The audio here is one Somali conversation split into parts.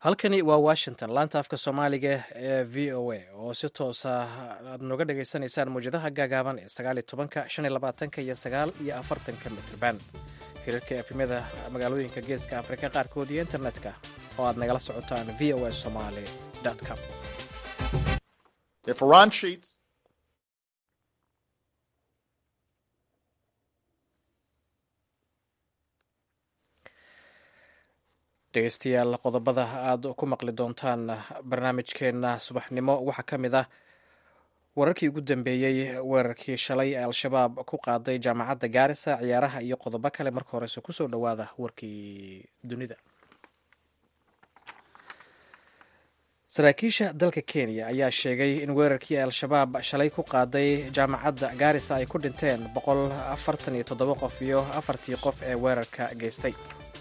halkani waa washington laanta afka soomaaliga ee v o a oo si toosa aad nooga dhagaysanaysaan mawjadaha gaagaaban ee sagaaliyo tobanka shan iyo labaatanka iyo sagaal iyo afartanka mitrban hirarka efimyada magaalooyinka geeska afrika qaarkood iyo internetka oo aad nagala socotaan v o a somaly com dhegeystayaal qodobada aad ku maqli doontaan barnaamijkeena subaxnimo waxaa ka mid ah wararkii ugu dambeeyey weerarkii shalay ee al-shabaab ku qaaday jaamacadda gaarisa ciyaaraha iyo qodobo kale marka horese kusoo dhowaada warkii dunida saraakiisha dalka kenya ayaa sheegay in weerarkii al-shabaab shalay ku qaaday jaamacadda gaarisa ay ku dhinteen boqol afartan iyo toddoba qof iyo afartii qof ee weerarka geystay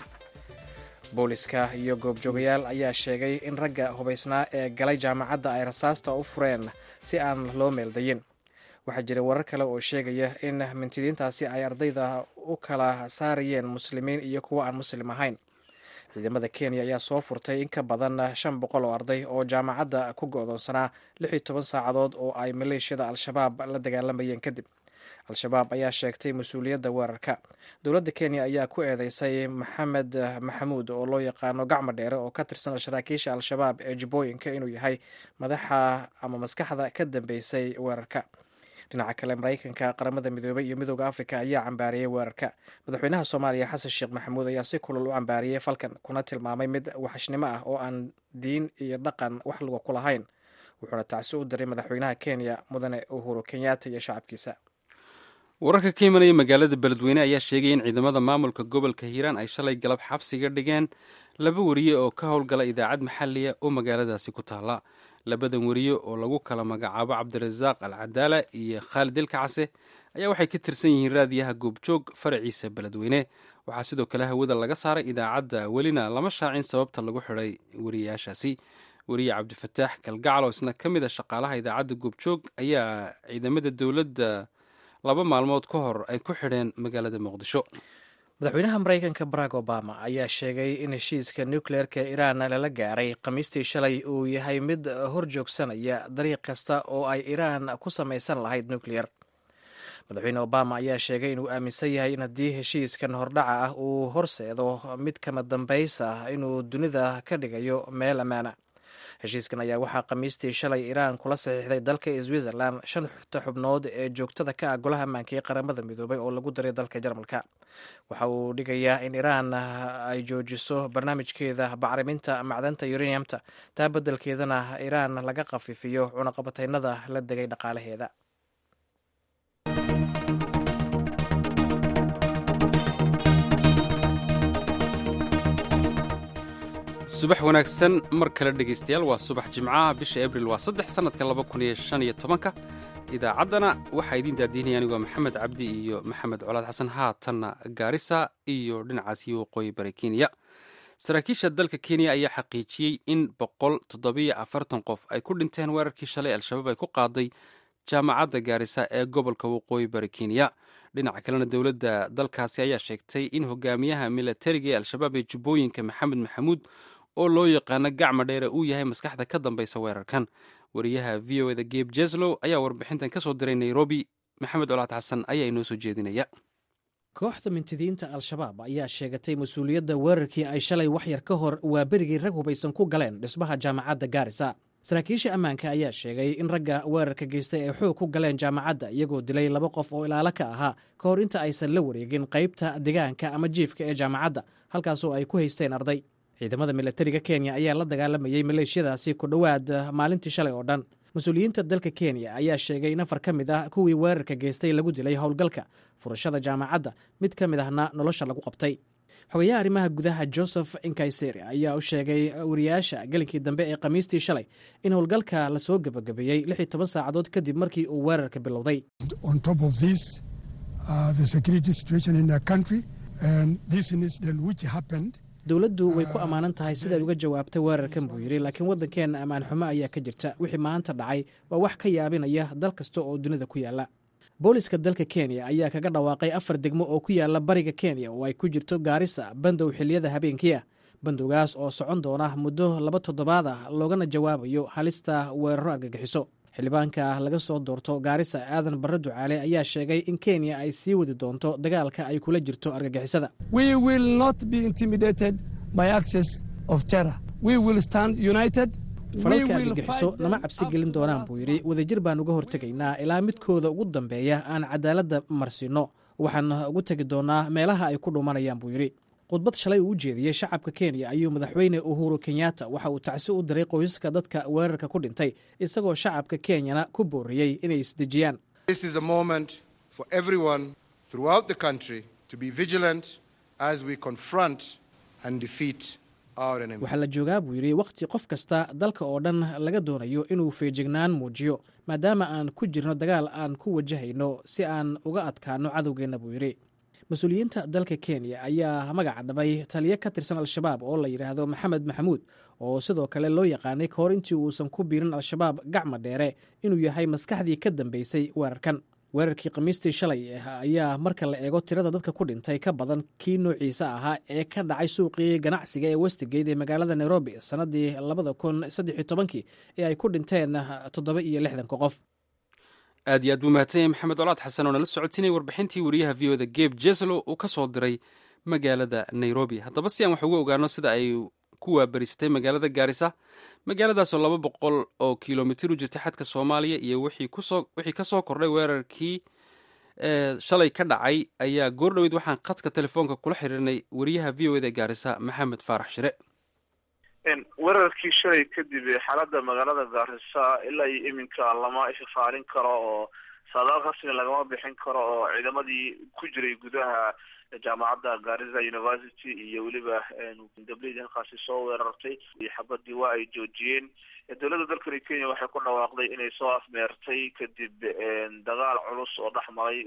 booliska iyo goobjoogayaal ayaa sheegay in ragga hubaysnaa ee galay jaamacadda ay rasaasta u fureen si aan loo meeldayin waxaa jira warar kale oo sheegaya in mintidiintaasi ay ardayda u kala saarayeen muslimiin iyo kuwo aan muslim ahayn ciidamada kenya ayaa soo furtay in ka badan shan boqol oo arday oo jaamacadda ku go-doonsanaa lix iyo toban saacadood oo ay maleeshiyada al-shabaab la dagaalamayeen kadib al-shabaab ayaa sheegtay mas-uuliyadda weerarka dowladda kenya ayaa ku eedeysay maxamed maxamuud oo loo yaqaano gacmo dheere oo ka tirsan saraakiisha al-shabaab ee jubbooyinka inuu yahay madaxa ama maskaxda ka dambeysay weerarka dhinaca kale maraykanka qaramada midoobay iyo midooda afrika ayaa cambaariyey weerarka madaxweynaha soomaaliya xasan sheekh maxamuud ayaa si kulul u cambaariyey falkan kuna tilmaamay mid waxashnimo ah oo aan diin iyo dhaqan wax luga ku lahayn wuxuuna tacsi u diray madaxweynaha kenya mudane uhuru kenyatta iyo shacabkiisa wararka ka imanaya magaalada beledweyne ayaa sheegaya in ciidamada maamulka gobolka hiiraan ay shalay galab xabsiga dhigeen laba wariye oo ka howlgala idaacad maxaliya oo magaaladaasi ku taala labadan wariye oo lagu kala magacaabo cabdirasaaq al cadaala iyo khaalid ilkacase ayaa waxay ka tirsan yihiin raadiyaha goobjoog faraciisa beledweyne waxaa sidoo kale hawada laga saaray idaacadda welina lama shaacin sababta lagu xidhay wariyayaashaasi wariye cabdifataax kalgacal oo isna ka mid a shaqaalaha idaacadda goobjoog ayaa ciidamada dowladda laba maalmood ka hor ay ku xidheen magaalada muqdisho madaxweynaha maraykanka barack obama ayaa sheegay in heshiiska nukleerka iiraan lala gaaray khamiistii shalay uu yahay mid hor joogsanaya dariiq kasta oo ay iiraan ku samaysan lahayd nukleyer madaxweyne obama ayaa sheegay inuu aaminsan yahay in haddii heshiiskan hordhaca ah uu horseedo mid kama dambays ah inuu dunida ka dhigayo meel ammaana heshiiskan ayaa waxaa khamiistii shalay iiraan kula saxiixday dalka switzerland shanta xubnood ee joogtada ka ah golaha ammaanka ee qaramada midoobay oo lagu daray dalka jarmalka waxa uu dhigayaa in iiraan ay joojiso barnaamijkeeda bacriminta macdanta uraniumta taa beddelkeedana iiraan laga khafiifiyo cunaqabataynada la degay dhaqaalaheeda subax wanaagsan mar kale dhegaystayaal waa subax jimcaha bisha abril waa saddex sannadka laba kun iyo shan iyo tobanka idaacaddana waxaa idiin daadiinaya anigu waa maxamed cabdi iyo maxamed colaad xasan haatanna gaarisa iyo dhinacaasi waqooyi bari kenya saraakiisha dalka kenya ayaa xaqiijiyey in boqol toddobiyo afartan qof ay ku dhinteen weerarkii shalay al-shabaab ay ku qaaday jaamacadda gaarisa ee gobolka waqooyi bari kenya dhinaca kalena dowladda dalkaasi ayaa sheegtay in hogaamiyaha milatariga ee al-shabaab ee jubbooyinka maxamed maxamuud oo loo yaqaano gacma dheere uu yahay maskaxda ka dambaysa weerarkan wariyaha v o eda geb jeslow ayaa warbixintan ka soo diray nairobi maxamed colaad xasan ayaa inoo soo jeedinaya kooxda mintidiinta al-shabaab ayaa sheegatay mas-uuliyadda weerarkii ay shalay wax yar ka hor waa berigii rag hubaysan ku galeen dhismaha jaamacadda gaarisa saraakiisha ammaanka ayaa sheegay in ragga weerarka geystay ay xoog ku galeen jaamacadda iyagoo dilay laba qof oo ilaalo ka ahaa ka hor inta aysan la wareegin qaybta degaanka ama jiifka ee jaamacadda halkaasoo ay ku haysteen arday ciidamada milatariga kenya ayaa la dagaalamayey maleeshiyadaasi ku dhowaad maalintii shalay oo dhan mas-uuliyiinta dalka kenya ayaa sheegay in afar ka mid ah kuwii weerarka geystay lagu dilay howlgalka furashada jaamacadda mid ka mid ahna nolosha lagu qabtay xogayaha arrimaha gudaha joseph inkayseri ayaa u sheegay wariyaasha gelinkii dambe ee khamiistii shalay in howlgalka lasoo gebagabeeyey lix iyo toban saacadood kadib markii uu weerarka bilowday dowladdu way ku ammaanan tahay siday uga jawaabtay weerarkan buu yidhi laakiin waddankeenna ammaan xumo ayaa ka jirta wixii maanta dhacay waa wax ka yaabinaya dal kasta oo dunida ku yaalla booliska dalka kenya ayaa kaga dhawaaqay afar degmo oo ku yaala bariga kenya oo ay ku jirto gaarisa bandow xiliyada habeenkiia bandowgaas oo socon doona muddo laba toddobaad ah loogana jawaabayo halista weeraro argagixiso xildhibaanka laga soo doorto gaarisa aadan barre ducaale ayaa sheegay in kenya ay sii wadi doonto dagaalka ay kula jirto argagixisada falalka argagixiso nama cabsi gelin doonaan buu yidhi wadajir baan uga hortegaynaa ilaa midkooda ugu dambeeya aan cadaaladda marsiinno waxaan ugu tegi doonaa meelaha ay ku dhumanayaan buu yidhi khudbad shalay uu u jeediyey shacabka kenya ayuu madaxweyne uhuru kenyatta waxa uu tacsi u diray qoysaska dadka weerarka ku dhintay isagoo shacabka kenyana ku booriyey inay isdejiyaan waxaa la joogaa buu yidhi wakhti qof kasta dalka oo dhan laga doonayo inuu feejignaan muujiyo maadaama aan ku jirno dagaal aan ku wajahayno si aan uga adkaano cadowgeenna buu yidhi mas-uuliyiinta dalka kenya ayaa magaca dhabay taliyo ka tirsan al-shabaab oo la yidhaahdo maxamed maxamuud oo sidoo kale loo yaqaanay kahor intii uusan ku biirin al-shabaab gacma dheere inuu yahay maskaxdii ka dambeysay weerarkan weerarkii khamiistii shalay ayaa marka la eego tirada dadka ku dhintay ka badan kii noociisa ahaa ee ka dhacay suuqii ganacsiga ee westigate ee magaalada nairobi sannadii labada kun saddex iyo tobankii ee ay ku dhinteen toddoba iyo lixdanka qof aad iyo aad buu mahadsan yahay maxamed colaad xasan oo nala socotinay warbixintii wariyaha v o da geb jeslo uu ka soo diray magaalada nairobi haddaba si aan wax uga ogaano sida ay ku waabaristay magaalada gaarisa magaaladaasoo laba boqol oo kilomitir u jirta xadka soomaaliya iyo wixii ka soo kordhay weerarkii shalay ka dhacay ayaa goordhoweyd waxaan khadka telefoonka kula xiriirnay wariyaha v o eda gaarisa maxamed faarax shire weerarkii shalay kadib xaaladda magaalada gaarisa ilaa iyo iminka lama ifafaalin karo oo saadaal rasmi lagama bixin karo oo ciidamadii ku jiray gudaha jaamacadda garissa university iyo weliba dableydi halkaasi soo weerartay xabadii waa ay joojiyeen dowladda dalkani kenya waxay ku dhawaaqday inay soo afmeertay kadib dagaal culus oo dhex maray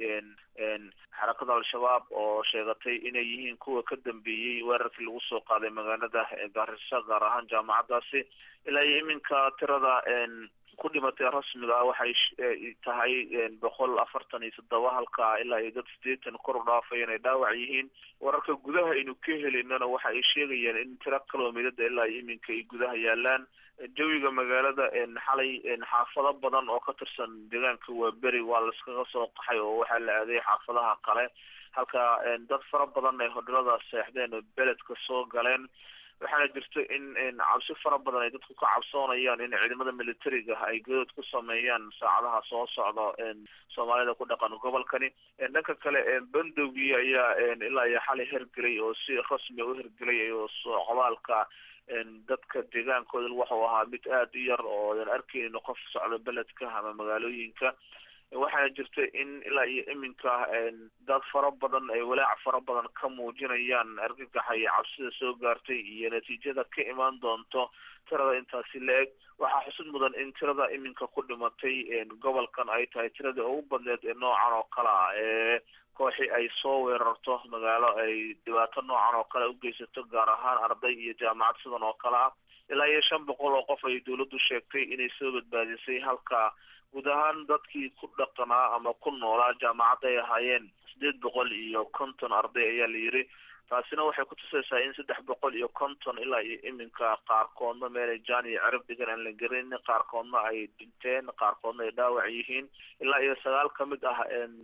xarakada al-shabaab oo sheegatay inay yihiin kuwa ka dambeeyey weerarkii lagu soo qaaday magaalada garissa gaar ahaan jaamacaddaasi ilaa iyo iminka tirada ku dhimatay rasmiga ah waxay tahay boqol afartan iyo toddoba halka ilaa iyo dad sideetan kor u dhaafay inay dhaawac yihiin wararka gudaha aynu ka helaynana waxa ay sheegayaan in tiro kilomitada ilaa iyo iminka ay gudaha yaalaan jawiga magaalada xalay xaafado badan oo ka tirsan deegaanka waa beri waa laiskaga soo qaxay oo waxaa la aaday xaafadaha kale halka dad fara badan ay hodhalada seexdeen oo beledka soo galeen waxaana jirta in cabsi fara badan ay dadku ka cabsoonayaan in ciidamada militariga ay gadood ku sameeyaan saacadaha soo socda soomaalida ku dhaqan gobolkani dhanka kale bandowgii ayaa ilaa iyo xalay hergelay oo si rasmi u hergelay oo socdaalka dadka deegaankooda waxuu ahaa mid aada u yar oo aan arkeynin qof socdo beledka ama magaalooyinka waxaana jirta in ilaa iyo iminka dad fara badan ay walaac fara badan ka muujinayaan argagaxa iyo cabsida soo gaartay iyo natiijada ka imaan doonto tirada intaasi la-eg waxaa xusud mudan in tirada iminka ku dhimatay gobolkan ay tahay tirada ugu badneed ee noocan oo kale ah ee kooxi ay soo weerarto magaalo ay dhibaato noocan oo kale ugeysato gaar ahaan arday iyo jaamacad sidan oo kale ah ilaa iyo shan boqol oo qof ay dowladdu sheegtay inay soo badbaadisay halka guud ahaan dadkii ku dhaqanaa ama ku noolaa jaamacadda ay ahaayeen sideed boqol iyo konton arday ayaa la yidhi taasina waxay ku tusaysaa in saddex boqol iyo konton ilaa iyo iminka qaarkoodna meelay jaan iyo cerab degan aan la gerin qaarkoodna ay dhinteen qaarkoodna ay dhaawac yihiin ilaa iyo sagaal ka mid ah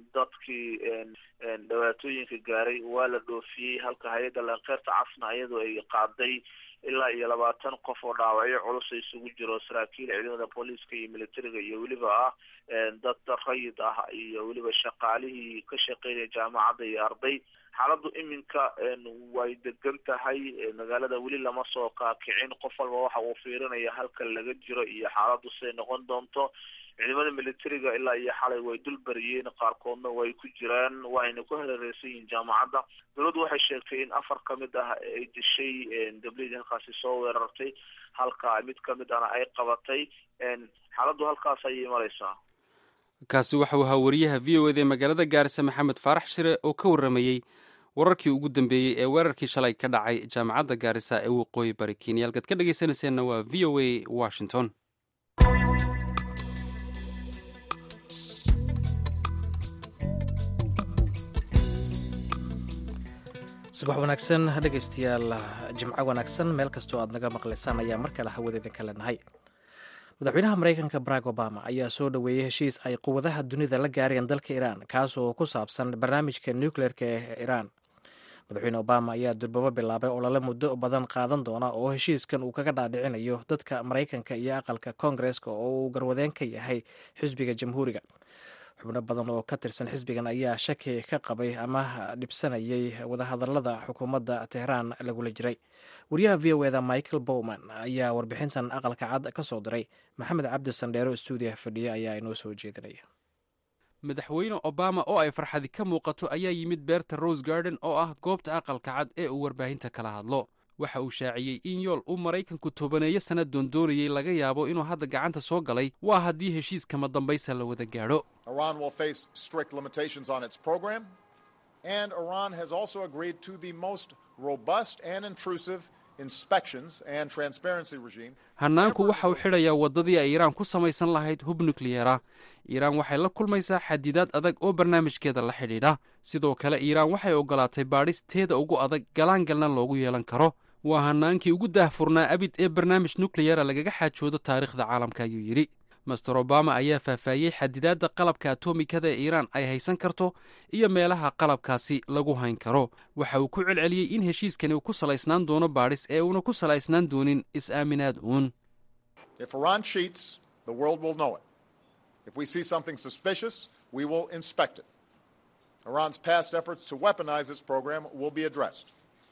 dadkii dhibaatooyinka gaaray waa la dhoofiyey halka hay-adda lankeerta casna iyadoo ay qaaday ilaa iyo labaatan qof oo dhaawacyo culus isugu jiro saraakiil ciidamada booliiska iyo militariga iyo weliba ah dad rayid ah iyo weliba shaqaalihii ka shaqeynaya jaamacadda iyo arday xaaladdu iminka way degan tahay magaalada weli lama soo kaakicin qof walba waxa uu fiirinaya halka laga jiro iyo xaaladdu siday noqon doonto ciidamada militariga ilaa iyo xalay way dul bariyeen qaarkoodna way ku jiraan waayna ku hareereysan yihiin jaamacadda dowladdu waxay sheegtay in afar ka mid ah ay dishay dableydi halkaasi soo weerartay halka mid ka mid ahna ay qabatay xaaladdu halkaas ayay mareysaa kaasi waxau ahaa wariyaha v o eda ee magaalada gaarisa maxamed faarax shire oo ka warramayey wararkii ugu dambeeyey ee weerarkii shalay ka dhacay jaamacadda gaarisa ee waqooyi bari kenya halkaad ka dhegeysanayseena waa v o a washington subax wanaagsan dhegaystayaal jimco wanaagsan meel kastoo aad naga maqlaysaan ayaa mar kale hawada idinka leenahay madaxweynaha maraykanka barack obama ayaa soo dhoweeyey heshiis ay quwadaha dunida la gaareen dalka iiraan kaasoo ku saabsan barnaamijka nucleerka ee iiraan madaxweyne obama ayaa durbabo bilaabay olole muddo badan qaadan doona oo heshiiskan uu kaga dhaadhicinayo dadka maraykanka iyo aqalka koongareska oo uu garwadeen ka yahay xisbiga jamhuuriga xubno badan oo ka tirsan xisbigan ayaa shaki ka qabay ama dhibsanayay wadahadalada xukuumadda tehraan lagula jiray wariyaha v o eda michael bowman ayaa warbixintan aqalka cad ka soo diray maxamed cabdi sandheero stuudiyaha fadhiya ayaa inoo soo jeedinaya madaxweyne obama oo ay farxadi ka muuqato ayaa yimid beerta rose garden oo ah goobta aqalka cad ee uu warbaahinta kala hadlo waxa uu shaaciyey in yool uu maraykanku tobaneeyo sanna doondoonayey laga yaabo inuu hadda gacanta soo galay waa haddii heshiiskama dambaysa la wada gaadho Iran will face strict limitations on its program, and Iran has also agreed to the most robust and intrusive inspections and transparency regime. hannaanku waxa uu xidhayaa waddadii ay iiraan ku samaysan lahayd hub nukliyera iiraan waxay la kulmaysaa xadidaad adag oo barnaamijkeeda la xidhiidha sidoo kale iiraan waxay oggolaatay baadhis teeda ugu adag galaangalna loogu yeelan karo waa hannaankii ugu daahfurnaa abid ee barnaamij nukliyera lagaga xaajoodo taariikhda caalamka ayuu yidhi master obama ayaa faahfaahiyey xadidaadda qalabka atomikada ee iiraan ay haysan karto iyo meelaha qalabkaasi lagu hayn karo waxa uu ku celceliyey in heshiiskani uu ku salaysnaan doono baadhis ee uuna ku salaysnaan doonin is-aaminaad uun If Iran cheats, the world will know it. If we see something suspicious, we will inspect it. Iran's past efforts to weaponize its program will be addressed.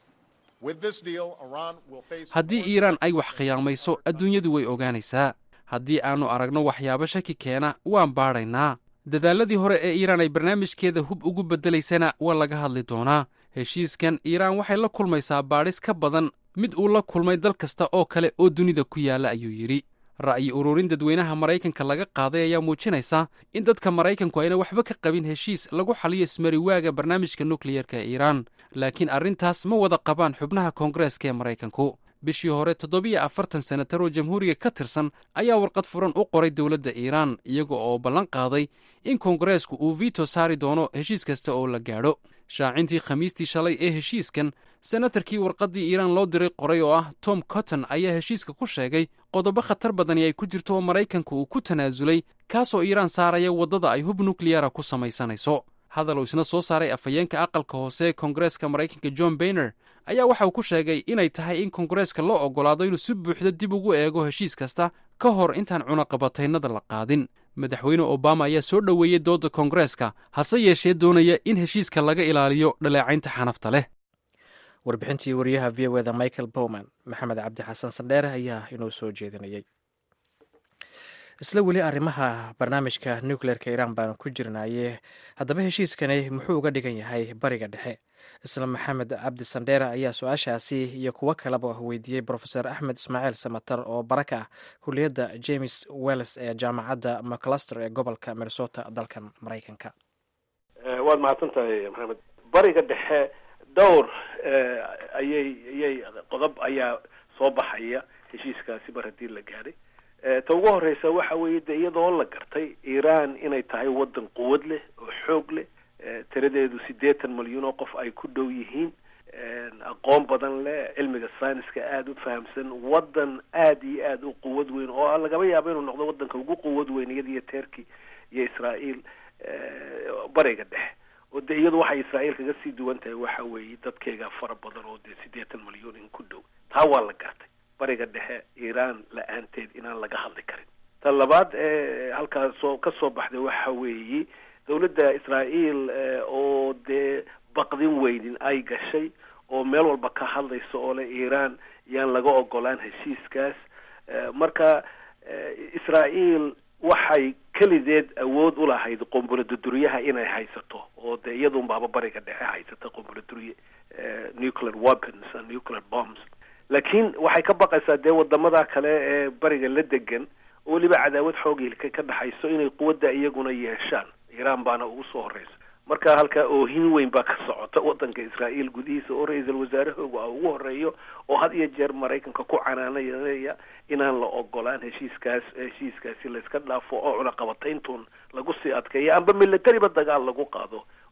With this deal, Iran will face haddii iiraan ay wax khiyaamayso adduunyadu way ogaanaysaa haddii aannu aragno waxyaabo shaki keena waan baadhaynaa dadaaladii hore ee iiraan ay barnaamijkeeda hub ugu beddelaysana waa laga hadli doonaa heshiiskan iiraan waxay la kulmaysaa baadhis ka badan mid uu la kulmay dal kasta oo kale oo dunida ku yaalla ayuu yidhi ra'yi ururin dadweynaha maraykanka laga qaaday ayaa muujinaysa in dadka maraykanku ayna waxba ka qabin heshiis lagu xaliyo ismariwaaga barnaamijka nukliyerka ee iiraan laakiin arrintaas ma wada qabaan xubnaha koongareeska ee maraykanku bishii hore toddobiyo afartan senatar oo jamhuuriga ka tirsan ayaa warqad furan u qoray dowladda iiraan iyaga oo ballan qaaday in koongareesku uu vito saari doono heshiis kasta oo la gaadho shaacintii khamiistii shalay ee heshiiskan senatarkii warqaddii iiraan loo diray qoray oo ah tom cotton ayaa heshiiska ku sheegay qodobo khatar badani ay ku jirto oo maraykanku uu ku tanaasulay kaasoo iiraan saaraya waddada ay hub nukliyara ku samaysanayso hadal uu isna soo saaray afhayeenka aqalka hoose ee koongareeska maraykanka john bayner ayaa waxa uu ku sheegay inay tahay in koongareeska loo oggolaado inuu si buuxda dib ugu eego heshiis kasta ka hor intaan cunaqabataynada la qaadin madaxweyne obama ayaa soo dhoweeyey doodda koongareeska hase yeeshee doonaya in heshiiska laga ilaaliyo dhaleecaynta xanafta leh warbixintii wariyaha v o eda michael bowman maxamed cabdi xasan sandheere ayaa inoo soo jeedinayay isla weli arrimaha barnaamijka nucleerka iiraan baanu ku jirnaye haddaba heshiiskani muxuu uga dhigan yahay bariga dhexe isla maxamed cabdi sandheere ayaa su-aashaasi iyo kuwo kaleba weydiiyey brofeor axmed ismaaciil samatar oo baraka ah kuliyadda james wells ee jaamacadda macluster ee gobolka minnesota dalkan maraykanka waad mahadsan tahay maxamed bariga dhexe dhowr ayay ayay qodob ayaa soo baxaya heshiiskaasi mar haddii la gaadhay ta ugu horeysa waxa weeye de iyadoo la gartay iiraan inay tahay waddan quwad leh oo xoog leh tiradeedu siddeetan malyan oo qof ay ku dhow yihiin aqoon badan leh cilmiga sayniska aada u fahamsan waddan aada iyo aada u quwad weyn oo lagaba yaabo inuu noqdo waddanka ugu quwad weyn iyada iyo turkey iyo israael bariga dhexe oo de iyadu waxay israael kaga sii duwan tahay waxa weeye dadkeega fara badan oo dee siddeetan malyan in ku dhow taa waa la gartay bariga dhexe iiraan la-aanteed inaan laga hadli karin ta labaad ee halkaas soo ka soo baxday waxa weeye dawladda israael oo dee baqdin weynin ay gashay oo meel walba ka hadlaysa oo le iiraan yaan laga ogolaan heshiiskaas marka israael waxay kelideed awood u lahayd qombuladuduryaha inay haysato oo dee iyadunbaaba bariga dhexe haysata qombuladurye nuclear weapons and nuclear bombs laakiin waxay ka baqaysaa dee wadamada kale ee bariga la degan oo weliba cadaawad xoogilka ka dhexayso inay quwadda iyaguna yeeshaan iiraan baana ugu soo horeysa marka halkaa oohin weyn baa ka socota wadanka israael gudihiisa oo ra-iisul wasaarahooga a ugu horeeyo oo had iyo jeer maraykanka ku canaanaya inaan la ogolaan heshiiskaas heshiiskaasi layska dhaafo oo cunaqabatayntuun lagu sii adkeeyo amba militariba dagaal lagu qaado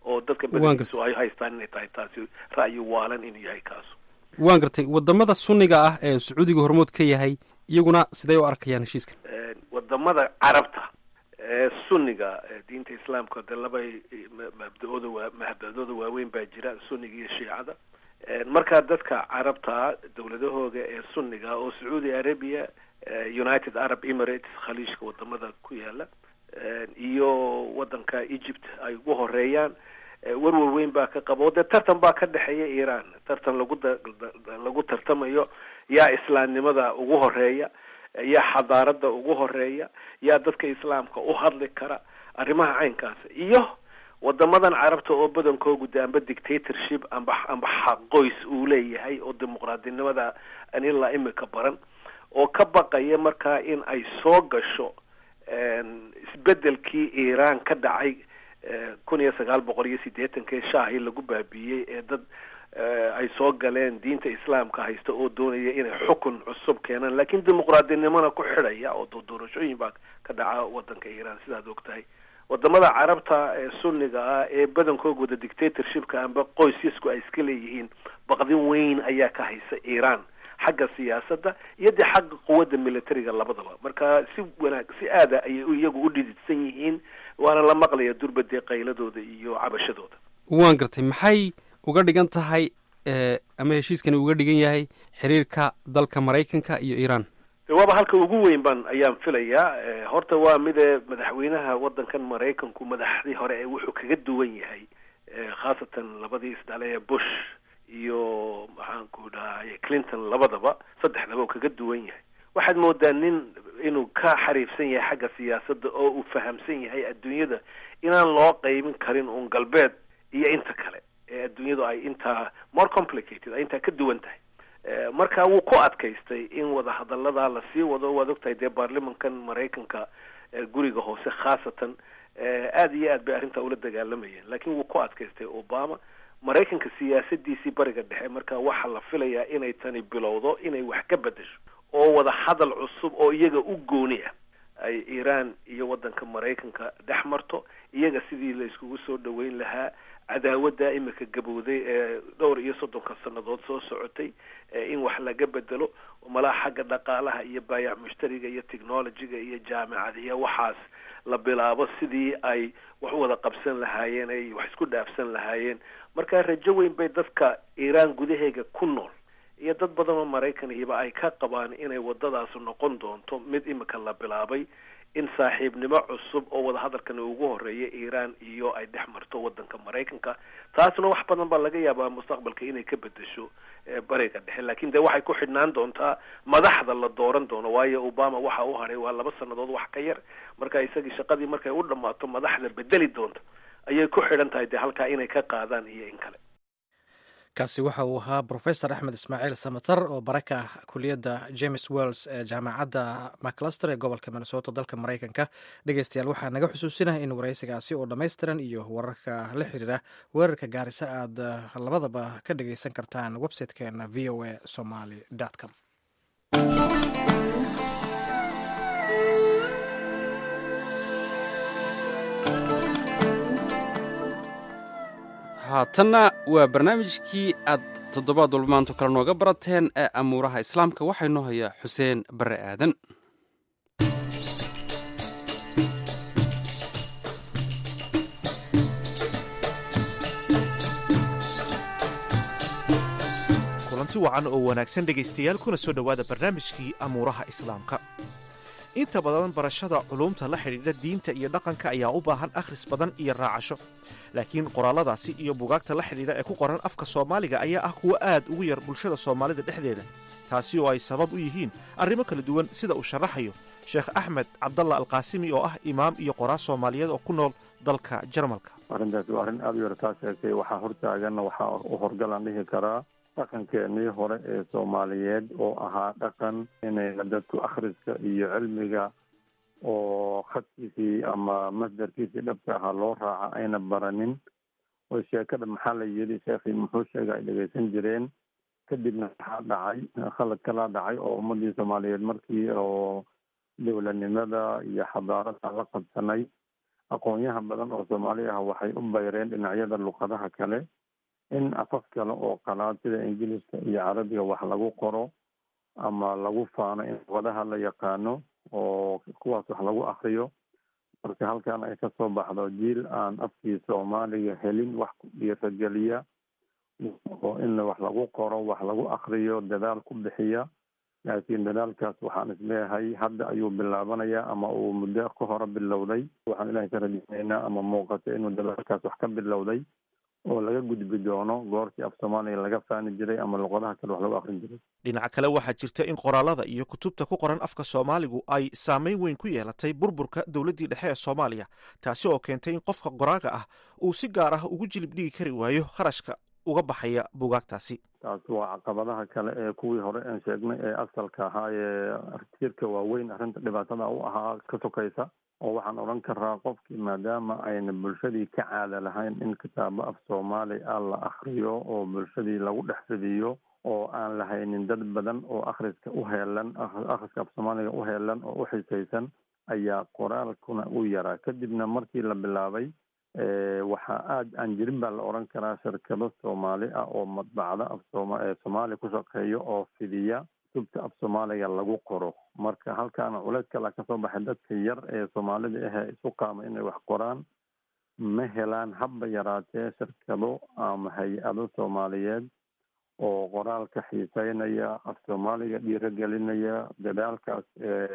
oo dadka badankiisu ay haystaan inay tahay taasi ra'yi waalan inuu yahay kaasu waan gartay wadamada sunniga ah ee sacuudiga hormood ka yahay iyaguna sidee u arkayaan heshiiskan wadamada carabta ee sunniga diinta islaamka de laba mabda-ooda waa mabda-dooda waaweyn baa jira sunniga iyo shiicada markaa dadka carabta dowladahooda ee sunniga oo sacuudi arabia united arab emirates khaliijka wadamada ku yaala iyo wadanka egypt ay ugu horeeyaan warwar weyn baa ka qaba oo dee tartan baa ka dhexeeya iran tartan lagu lagu tartamayo yaa islaamnimada ugu horeeya yaa xadaarada ugu horeeya yaa dadka islaamka u hadli kara arrimaha caynkaas iyo wadamadan carabta oo badankoogu de amba dictatorship amba amba xaqoys uu leeyahay oo dimuqraadinimada an ilaa imika baran oo ka baqaya markaa in ay soo gasho isbedelkii iran ka dhacay kun iyo sagaal boqol iyo siddeetankii shaahii lagu baabiiyey ee dad ay soo galeen diinta islaamka haysta oo doonaya inay xukun cusub keenaan laakiin dimuqraadinimona ku xidhaya oo doorashooyin baa ka dhaca wadanka iran sidaad og tahay wadamada carabta ee sunniga ah ee badankoogoda dictatorshipka amba qoysyasku ay iska leeyihiin baqdin weyn ayaa ka haysa iran xagga siyaasadda iyo dee xagga quwadda militariga labadaba marka si wanaag si aada ayay iyagu u dhididsan yihiin waana la maqlaya durbadee qayladooda iyo cabashadooda waan gartay maxay uga dhigan tahay ama heshiiskani uga dhigan yahay xiriirka dalka maraykanka iyo iran waaba halka ugu weyn ban ayaan filayaa horta waa mide madaxweynaha wadankan maraykanku madaxdii hore ee wuxuu kaga duwan yahay khaasatan labadii isdhale ee bush iyo maxaanku dhahay clinton labadaba saddexdaba uu kaga duwan yahay waxaad moodaa nin inuu ka xariifsan yahay xagga siyaasadda oo uu fahamsan yahay adduunyada inaan loo qeybin karin un galbeed iyo inta kale ee adduunyadu ay intaa more complicated ay intaa ka duwan tahay marka wuu ku adkaystay in wadahadaladaa lasii wado waad ogtahay dee baarlimankan maraykanka guriga hoose khaasatan aada iyo aad bay arrintaa ula dagaalamayeen laakiin wuu ku adkaystay obama maraykanka siyaasadiisii bariga dhexe marka waxaa la filayaa inay tani bilowdo inay wax ka bedesho oo wada hadal cusub oo iyaga u gooni ah ay iran iyo wadanka maraykanka dhex marto iyaga sidii la iskugu soo dhaweyn lahaa cadaawadda imika gabowday ee dhowr iyo soddonka sannadood soo socotay in wax laga bedelo malaha xagga dhaqaalaha iyo baayac mushtariga iyo technologyga iyo jaamicadiya waxaas la bilaabo sidii ay wax u wada qabsan lahaayeen ay wax isku dhaafsan lahaayeen marka rajo weyn bay dadka iiraan gudaheega ku nool iyo dad badan oo maraykan iyoba ay ka qabaan inay wadadaasu noqon doonto mid imika la bilaabay in saaxiibnimo cusub oo wadahadalkan ugu horeeya iiraan iyo ay dhex marto wadanka maraykanka taasna wax badan baa laga yaabaa mustaqbalka inay ka bedesho bariga dhexe laakiin dee waxay ku xidhnaan doontaa madaxda la dooran doono waayo obama waxa u hadhay waa laba sannadood wax ka yar marka isagii shaqadii markay u dhammaato madaxda bedeli doonta ayay ku xidhan tahay dee halkaa inay ka qaadaan iyo in kale kaasi waxa uu ahaa brofesor axmed ismaaciil samatar oo baraka kuliyadda james wells ee jaamacadda macluster ee gobolka minnesota dalka maraykanka dhegeystayaal waxaa naga xusuusinah in waraysigaasi oo dhammaystiran iyo wararka la xiriira weerarka gaarisa aad labadaba ka dhegeysan kartaan website-keena v o a somaly com haatanna waa barnaamijkii aad toddobaad walba maanto kale nooga barateen ee amuuraha islaamka waxaa inoo hayaa xuseen barre aadan kulanti wacan oo wanaagsan dhegaystayaal kuna soo dhowaada barnaamijkii amuuraha islaamka inta badan barashada culuumta la xidhiidha diinta iyo dhaqanka ayaa u baahan akhris badan iyo raacasho laakiin qoraalladaasi iyo bugaagta la xidhiidha ee ku qoran afka soomaaliga ayaa ah kuwo aad ugu yar bulshada soomaalida dhexdeeda taasi oo ay sabab u yihiin arrimo kala duwan sida uu sharaxayo sheekh axmed cabdalla alqaasimi oo ah imaam iyo qoraas soomaaliyeed oo ku nool dalka jarmalka arrintaasi waa arrin aada u yar taa sheegtay waxaa hortaaganna waxaa u horgalaan dhihi karaa dhaqankeenii hore ee soomaaliyeed oo ahaa dhaqan inayna dadku akhriska iyo cilmiga oo khadkiisii ama masdarkiisii dhabka ahaa loo raaca ayna baranin oo sheekada maxaa la yidhi sheekhii muxuu sheega ay dhegaysan jireen kadibna waxaa dhacay khalad kalaa dhacay oo ummadii soomaaliyeed markii oo dowladnimada iyo xadaarada la qabsanay aqoonyaha badan oo soomaali ah waxay u bayreen dhinacyada luqadaha kale in afaf kale oo qalaad sida ingiliiska iyo carabiga wax lagu qoro ama lagu faano in luqadaha la yaqaano oo kuwaas wax lagu akriyo marka halkan ay kasoo baxdo jiil aan afkii soomaaliga helin wax ku dhiirageliya oo in wax lagu qoro wax lagu akriyo dadaal ku bixiya laakiin dadaalkaas waxaan isleeyahay hadda ayuu bilaabanayaa ama uu muddo ka hore bilowday waxaan ilahay ka rajeyneynaa ama muuqato inuu dadaalkaas wax ka bilowday oo laga gudbi doono goortii af soomaaliga laga faani jiray ama luqadaha kale wax lagu akrin jiray dhinaca kale waxaa jirta in qoraalada iyo kutubta ku qoran afka soomaaligu ay saameyn weyn ku yeelatay burburka dowladdii dhexe ee soomaaliya taasi oo keentay in qofka qoraaga ah uu si gaar ah ugu jilib dhigi kari waayo kharashka uga baxaya buugaagtaasi taas waa caqabadaha kale ee kuwii hore aan sheegnay ee asalka ahaa ee tiirka waaweyn arrinta dhibaatada u ahaa ka sokaysa oo waxaan odhan karaa qofkii maadaama ayna bulshadii ka caada lahayn in kitaabo af soomaali ah la akriyo oo bulshadii lagu dhex fidiyo oo aan lahaynin dad badan oo akhriska u heelan akhriska af soomaaliga u heelan oo u xisaysan ayaa qoraalkuna u yaraa kadibna markii la bilaabay waxaa aada aan jirin baa la odhan karaa shirkado soomaali ah oo madbacda af sooma soomaaliya ku shaqeeya oo fidiya kutubta af soomaaliga lagu qoro marka halkaana culeys kala kasoo baxay dadka yar ee soomaalida ahee isu qaama inay wax qoraan ma helaan habba yaraatee shirkado ama hay-ado soomaaliyeed oo qoraalka xiiseynaya af soomaaliga dhiirogelinaya dadaalkaas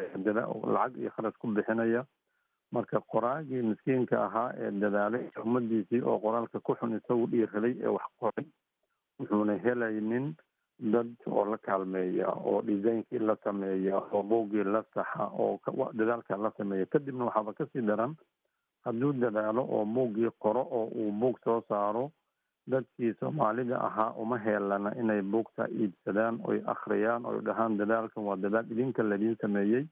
lacag iyo kharash ku bixinaya marka qoraagii miskiinka ahaa ee dadaalay ummadiisii oo qoraalka ku xun isagu dhiiraday ee wax qoray wuxuuna helaynin dad oo la kaalmeeya oo designkii la sameeya oo buuggii la saxa oo dadaalka la sameeya kadibna waxaaba kasii daran hadduu dadaalo oo buuggii qoro oo uu buug soo saaro dadkii soomaalida ahaa uma heelana inay buugta iibsadaan oy akhriyaan oy dhahaan dadaalkan waa dadaal idinka laidiin sameeyey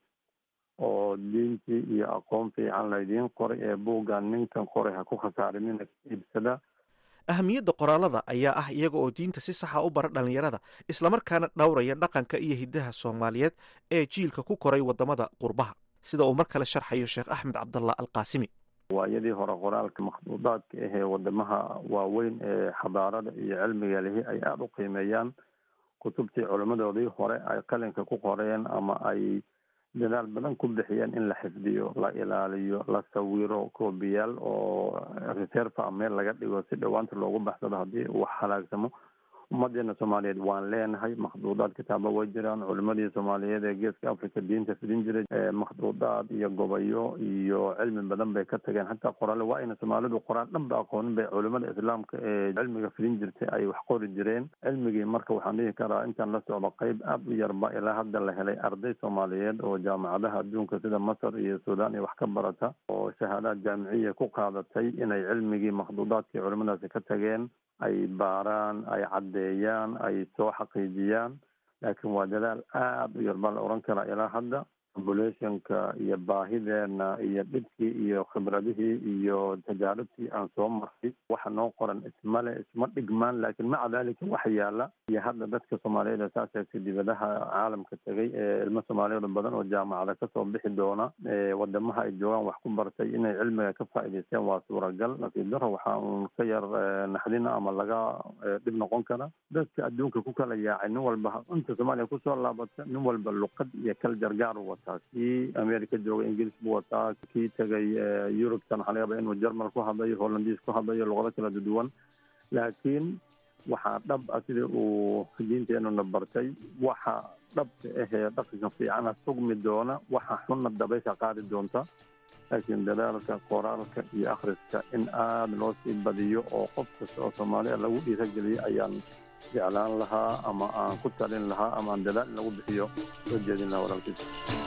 oo diintii iyo aqoon fiican laydiin qoray ee buuggan ninkan qoray ha ku khasaarinina iibsada ahamiyadda qoraalada ayaa ah iyaga oo diinta si saxa u bara dhallinyarada islamarkaana dhowraya dhaqanka iyo hiddaha soomaaliyeed ee jiilka ku koray waddamada qurbaha sida uu mar kale sharxayo sheekh axmed cabdallah alqaasimi waayadii hore qoraalka makhduudaadka ahee wadamaha waaweyn ee xadaarada iyo cilmiga lihi ay aada u qiimeeyaan kutubtii culimmadoodii hore ay qalinka ku qoreen ama ay dadaal badan ku bixiyeen in la xifdiyo la ilaaliyo la sawiro koobiyaal oo reserve a meel laga dhigo si dhowaanta loogu baxsado haddii uu halaagsamo ummadeena soomaaliyeed waan leenahay makhduudaad kitaaba way jiraan culimadii soomaaliyeed ee geeska africa diinta fidin jiray makhduudaad iyo gobayo iyo cilmi badan bay ka tageen xataa qoraale waa ayna soomaalidu qoraan dhan ba aqoonin bay culimada islaamka ee cilmiga fidin jirtay ay wax qori jireen cilmigii marka waxaan dhihi karaa intaan la socdo qeyb aada u yarba ilaa hadda la helay arday soomaaliyeed oo jaamacadaha adduunka sida masar iyo suudaan iyo wax ka barata oo shahaadaad jaamiciya ku qaadatay inay cilmigii makhduudaadkii culimadaasi ka tageen ay baaraan ay caddeeyaan ay soo xaqiijiyaan laakiin waa dadaal aada u yar baa la odhan karaa ilaa hadda populationka iyo baahideena iyo dhibkii iyo khibradihii iyo tajaaribtii aan soo marray waxa noo qoran ismale isma dhigmaan laakiin maca dalika waxa yaala iyo hadda dadka soomaaliyeed ee saas eegtay dibadaha caalamka tegay ee ilmo soomaaliyeed badan oo jaamacada kasoo bixi doona wadamaha ay joogaan wax ku bartay inay cilmiga ka faa'iidaysteen waa suuragal nasiib daro waxaa uun ka yar naxdina ama laga dhib noqon kara dadka adduunka ku kala yaacay nin walba inta soomaaliya kusoo laabata nin walba luqad iyo kal jargaar u wataa kii america jooga ingiliis buu wataa kii tegay yurubtan waxaa laga yaaba inuu jermal ku hadlayo hollandiis ku hadlayo luqado kala duwan laakiin waxaa dhab ah sida uu diinteenuna bartay waxa dhabka ahee dhaqanka fiicana sugmi doona waxa xunna dabaysha qaadi doonta laakiin dadaalka qoraalka iyo akhriska in aada loo sii badiyo oo qof kasta oo soomaaliya lagu dhiirageliyo ayaan jeclaan lahaa ama aan ku talin lahaa ama aan dadaal in lagu bixiyo soo jeedin lahaa walaalkiis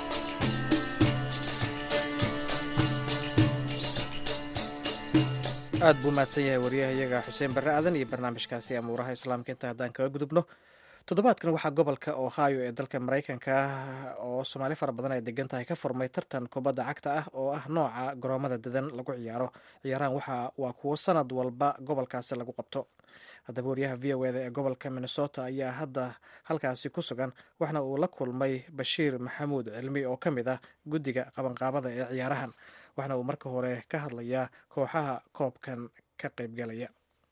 aad buu mahadsan yahay waryahayaga xuseen barre aadan iyo barnaamijkaasi amuuraha islaamka inta haddaan kaga gudubno toddobaadkan waxaa gobolka ohio ee dalka maraykanka oo soomaali fara badan ay degan tahay ka furmay tartan kubadda cagta ah oo ah nooca garoomada dadan lagu ciyaaro ciyaarahan waxa waa kuwo sanad walba gobolkaasi lagu qabto haddaba waryaha v o eda ee gobolka minnesota ayaa hadda halkaasi ku sugan waxna uu la kulmay bashiir maxamuud cilmi oo ka mid ah guddiga qabanqaabada ee ciyaarahan waxaana uu marka hore ka hadlayaa kooxaha koobkan ka qaybgalaya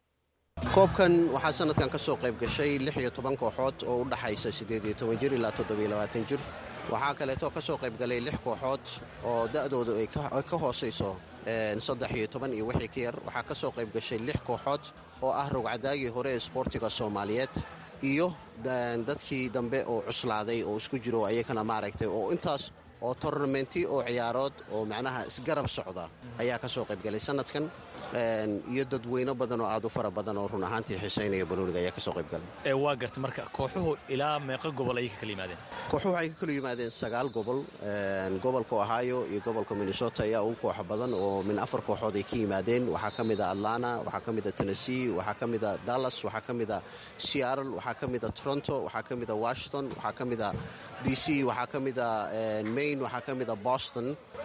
koobkan waxaa sanadkan ka soo qayb gashay lix iyo toban kooxood oo u dhaxaysa siddeed iyo toban jir ilaa toddobiyo labaatan jir waxaa kaleeto ka soo qayb galay lix kooxood oo da'doodu ay ka hoosayso saddex iyo toban iyo wixii ka yar waxaa ka soo qayb gashay lix kooxood oo ah rogcadaagii hore ee isboortiga soomaaliyeed iyo dadkii dambe oo cuslaaday oo isku jiro ayakana maaragtay oo intaas oo tornamenti oo ciyaarood oo macnaha isgarab socda ayaa ka soo qayb galay sanadkan iyo dadweyno badan oo aad u fara badan oo run ahaantii xiisaynaya banooniga ayaa ka soo qayb galay waa garta marka kooxuhu ilaa meeqa gobol ayay ka kala yimaadeen kooxuhu waxay ka kala yimaadeen sagaal gobol gobolka ohio iyo gobolka minnesota ayaa ugu kooxa badan oo min afar kooxood ay ka yimaadeen waxaa ka mid a atlanta waxaa ka mid a tennessee waxaa ka mid a dallas waxaa ka mid a seattle waxaa ka mid a toronto waxaa ka mid a washington waxaa ka mid a d c waxaa ka mid a maine waxaa ka mid a boston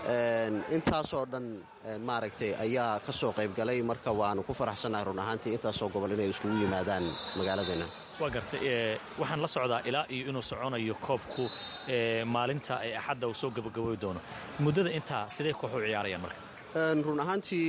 intaasoo dhan maaragtay ayaa ka soo qayb galay marka waanu ku faraxsannahay run ahaantii intaasoo gobol inay iskugu yimaadaan magaaladeena waa gartay waxaan la socdaa ilaa iyo inuu soconayo koobku maalinta ee axadda uu soo gabagaboy doono muddada intaa sidee kooxu ciyaarayaan marka run ahaantii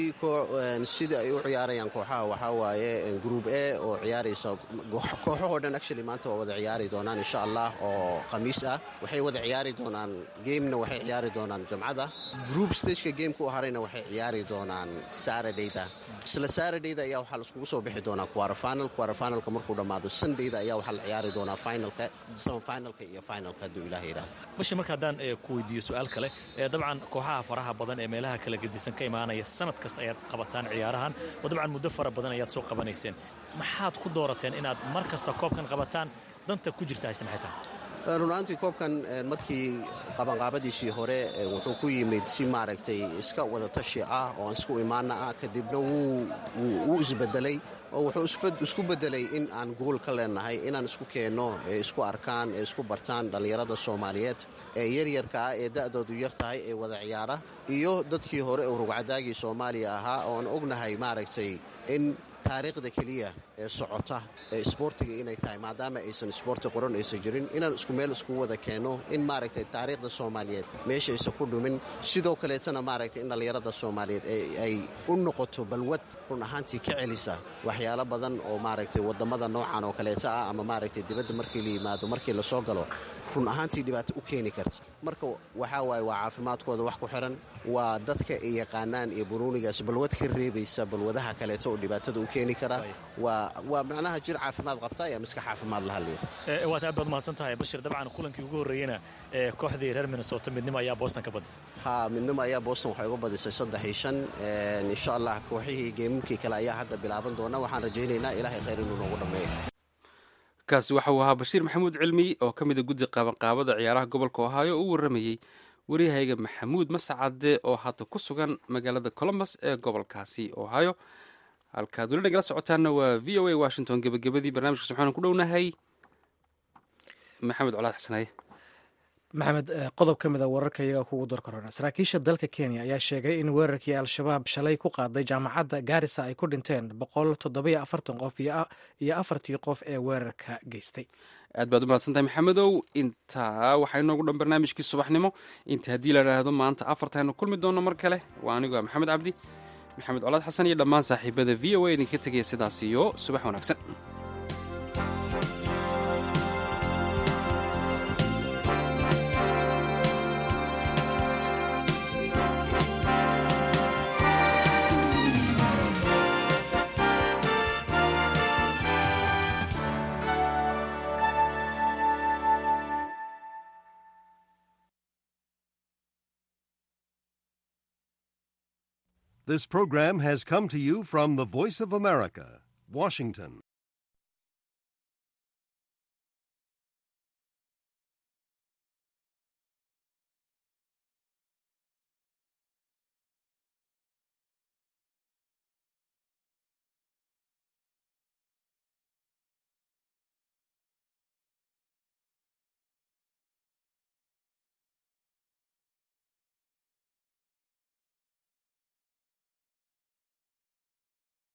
sida ay u ciyaarayaan kooxaha waxaa waaye gruub e oo ciyaaraysa kooxahoo dhan actually maanta waa wada ciyaari doonaan insha allah oo khamiis ah waxay wada ciyaari doonaan gamena waxay ciyaari doonaan jumcada group stageka gameka u harayna waxay ciyaari doonaan saradayda isla saradayda ayaa waxaa laiskugu soo bixi doonaa quarterfinal quarterfinalka markuu dhammaado sundayda ayaa waxaa la ciyaari doonaa finalka semifinalka iyo finalka hadduu ilaah yidhaahdo bashi marka haddaan ku weydiiyo su-aal kale dabcan kooxaha faraha badan ee meelaha kala gedisan ka imaanaya sanad kasta ayaad qabataan ciyaarahan oo dabcan muddo fara badan ayaad soo qabanayseen maxaad ku doorateen inaad mar kasta koobkan qabataan danta ku jirta hayse maxay tahay runaantii koobkan markii qabanqaabadiisii hore wuxuu ku yimid si maaragtay iska wadatashi ah oo isku imaana ah kadibna wuu isbedelay oo wuxuu isku bedelay in aan gool ka leenahay inaan isku keenno ee isku arkaan ee isku bartaan dhallinyarada soomaaliyeed ee yaryarka ah ee da'doodu yar tahay ee wada ciyaara iyo dadkii hore oo rugcadaagii soomaaliya ahaa ooan ognahay maaragtay in taariikhda keliya ee socota ee isboortiga inay tahay maadaama aysan isboorti qoran aysan jirin inaan isku meel isku wada keenno in maaragtay taariikhda soomaaliyeed meeshaysa ku dhumin sidoo kaleetana maaragtay in dhallinyarada soomaaliyeed ay u noqoto balwad run ahaantii ka celisa waxyaalo badan oo maaragtay wadamada noocan oo kaleeta ah ama maaragtay dibadda markii la yimaado markii lasoo galo run ahaantii dhibaato u keeni karta marka waxaa waaye waa caafimaadkooda wax ku xiran waa dadka ay yaqaanaan iyo bunuunigaas balwad ka reebaysa balwadaha kaleeto oo dhibaatada u keeni kara waa macnaha jir caafimaad qabta ayaa miska caafimaad la hadlaya waad aad baad mahadsan tahay bashir dabcan kulankii ugu horreeyena kooxdii reer minnesota midnimo ayaa boston ka badisay ha midnimo ayaa boston waxay uga badisay saddex iyo shan insha allah kooxihii geemamkii kale ayaa hadda bilaaban doona waxaan rajaynaynaa ilaahay khayr inuu noogu dhammeeyo kaasi waxa uu ahaa bashiir maxamuud cilmi oo ka mid a guddi qabanqaabada ciyaaraha gobolka ohaayo oo u warramayey waryahayga maxamuud mascade oo hadda ku sugan magaalada colombus ee gobolkaasi ohaayo halkaad weli nagala socotaanna waa v o a washington gebagabadii barnamijkaas waxaanu ku dhownahay maxamed colaad xasanaye maxamed qodob ka mid a wararka iyaga kugu dar korona saraakiisha dalka kenya ayaa sheegay in weerarkii al-shabaab shalay ku qaaday jaamacadda gaarisa ay ku dhinteen boqol toddobiyo afartan qof iyo afartii qof ee weerarka geystay aad baad u mahadsantahay maxamedow intaa waxaa inoogu dhan barnaamijkii subaxnimo inta haddii la idhaahdo maanta afartaaynu kulmi doonno mar kale waa anigu maxamed cabdi maxamed colaad xasan iyo dhammaan saaxiibada v o a idinka tegaya sidaas iyo subax wanaagsan This program has come to you from the Voice of America, Washington.